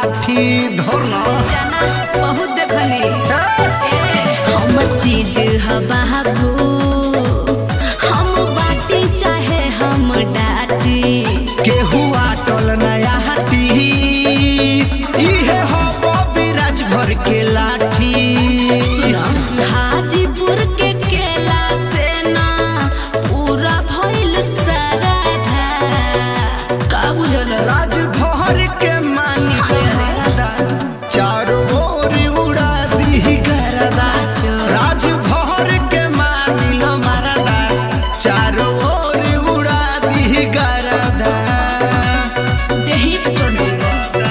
लाठी धरना जाना बहुत देखनी हम चीज ह बाबू हम बाटी चाहे हम डाटी केहू आटल नया हटी इहे हो बिराज भर के लाठी हाजीपुर के केला से ना पूरा भइल सराधा का बुझल राजभर के मानी गरदा चारों ओर उड़ा दी गरदा राजभर के मानी लो मरदा चारों ओर उड़ा दी गरदा देही पे चढ़ गइल।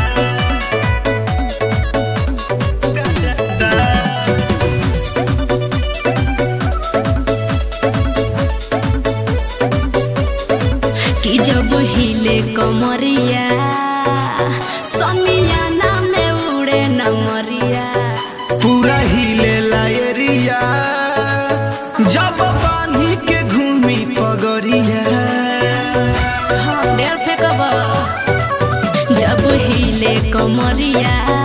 कि जब हिले कमरिया समियाना में उड़े नमरिया पूरा हिले लायरिया जब पानी के घूमी पगरिया ढेर फेंकब जब हिले कमरिया